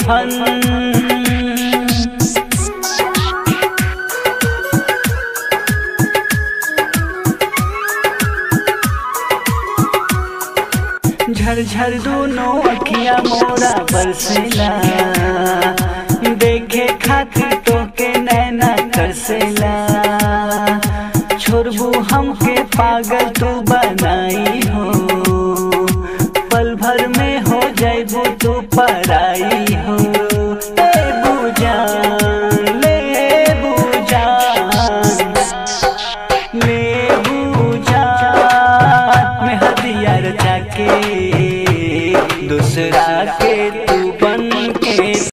कफन झरझर दोनों अखिया मोरा बरसेला देखे खातिर तो के नैना तरसेला छोड़बू हमके पागल तू बनाई हो पल भर में हो जाइबू तू पराई हो ले बुजान ले बुजान ले बुजान मैं हदिया रचा के दूसरा के तू